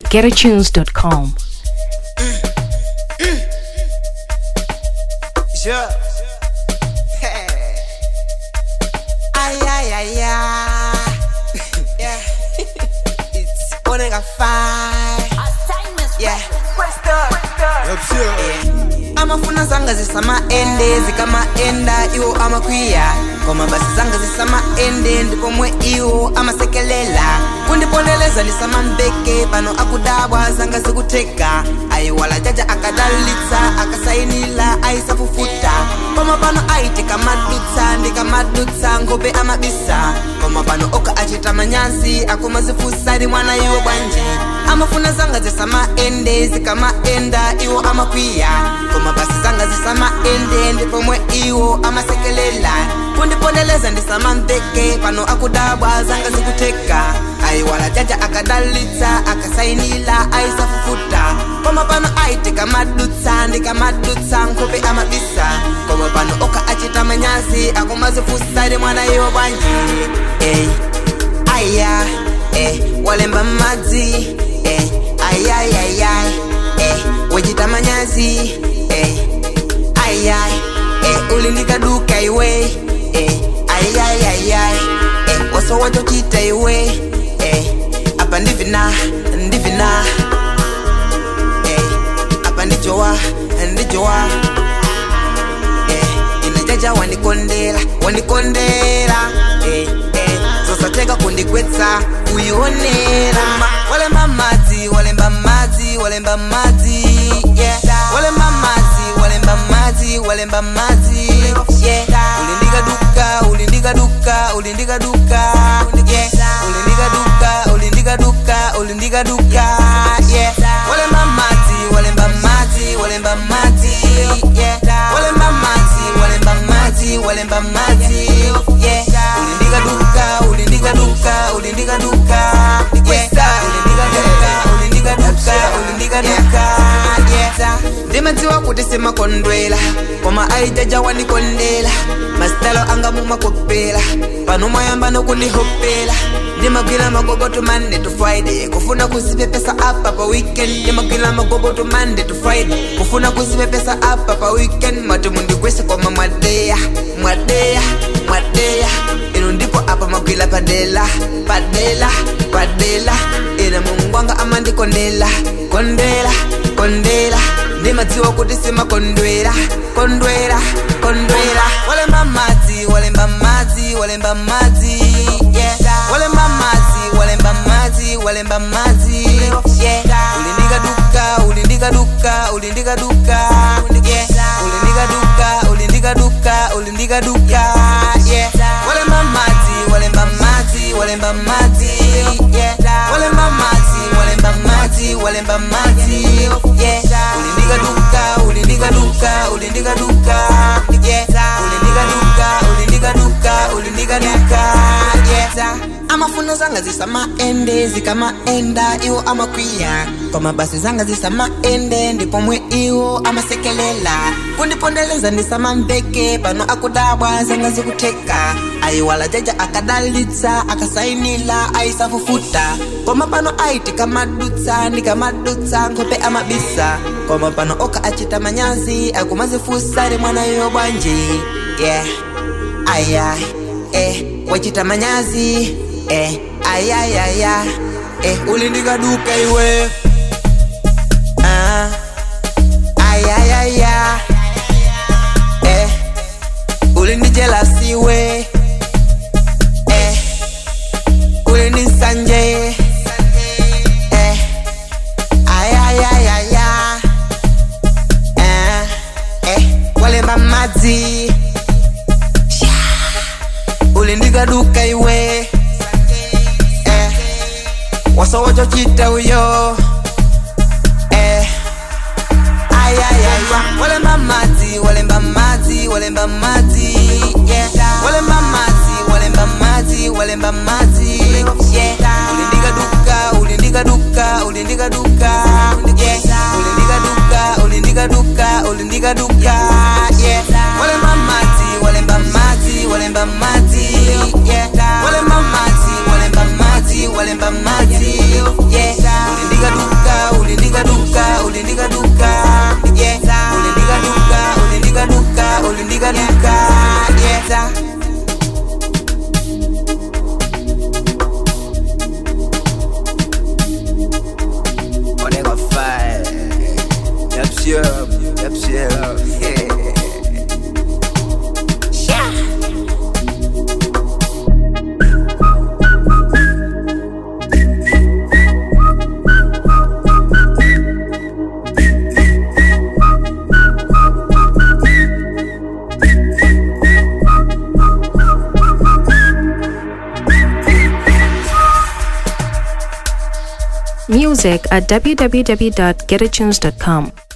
getatunes.com. Yeah. ay, ay, ay, ay. yeah. it's Onega Five. Yeah. Yeah. amafuna zanga zisamaende zikamaenda iwo amakwiya koma basi zanga zisamaende ndipomwe iwo amasekelela kundipondeleza ndisamambeke pano akudabwa zanga zikuteka ayiwala jaja akadalitsa akasayinila ayisafufuta koma pano ayitika madutsa ndikamadutsa nkhope amabisa koma pano oka achita manyazi akumazifusa ndi mwana iwo bwanji amafuna zanga zisamaende zikamaenda iwo amakwiya koma basi zanga zisamaende ndipomwe iwo amasekelela kundipondeleza ndisamamveke pano akudabwa zanga zikuteka ayiwala jaja akadalitsa akasayinila ayisafufuta koma pano ayitika madutsa ndikamadutsa nkhope amabisa koma pano oka achita manyazi akumazifusa ndi mwana iwo bwanji ey aya eh, walemba madzi eh, ayayayay eh, wachita manyazi eh, ayay eh, ulindikaduka iwe eh, ayayayay eh, waso wachochita iwe eh, apa ndivina ndivina eh, apa ndijowa ndijowa eh, inajaja wandikondela wandikondela eh, eh, zosateka kundikwetsa kuyionera walemba madzi walemba madzi walemba madzi yeah. walemba madzi walemba madzi walemba madzi yeah. ulindikaduka ulindikaduka ulindikaduka yeah. ulindikaduka ulindikaduka ulindikaduka yeah. walemba madzi walemba madzi walemba madzi yeah. walemba madzi walemba madzi walemba madzi yeah. ulindikaduka ulindikaduka ulindikaduka yeah. ulindikaduka ulindikaduka ulindikaduka yeah. ndimadziwa kuti simakondwela koma aijaja wandikondela masitalo anga mumakopela pano mwayamba nokundihopela ndimagwira magogoto monday to friday kufuna kuzipepesa apa pa weekend ndimagwira magogoto monday to friday kufuna kuzipepesa apa pa weekend mati mundigwese koma mwadeya mwadeya mwadeya ino ndipo apa magwira padela padela padela ina mungwanga amandikondela kondela kondela ndimadziwa kuti simakondwera kondwera kondwera walemba madzi walemba madzi walemba madzi yeah. walemba madzi walemba madzi walemba madzi yeah. ulindikaduka ulindikaduka ulindikaduka yeah. ulindikaduka ulindikaduka ulindikaduka yeah. walemba madzi walemba madzi walemba madzi yeah. walemba madzi walemba madzi walemba madzi yeah. ulindikaduka ulindikaduka ulindikaduka yeah. ulindikaduka ulindikaduka ulindikaduka yeah. amafuna zanga zisamaende zikamaenda iwo amakwiya koma basi zanga zisamaende ndipomwe iwo amasekelela kundipondeleza ndisamamveke pano akudabwa zanga zikuteka ayiwala jaja akadalitsa akasayinila ayisafufuta koma pano ayitika madutsa ndikamadutsa nkhope amabisa koma pano oka achita manyazi akumazifusa ndi mwana yo bwanji yeah aya eh wachita manyazi eh ayayaya eh ulindikaduka iwe ah ayayaya eh ulindijelasiwe eh ulindisanje eh ayayayaya eh eh walemba madzi ulindikaduka iwe eh, wasowochochita uyo eh, ayayaya walemba madzi walemba madzi walemba madzi yeah. walemba madzi walemba madzi walemba madzi yeah. ulindikaduka ulindikaduka ulindikaduka yeah. ulindikaduka ulindikaduka ulindikaduka yeah. walemba madzi walemba madzi walemba madzi yeah. walemba madzi walemba madzi walemba madzi yeah. ulindikaduka sharp, yep, sharp. Yeah. Music at www.getatunes.com.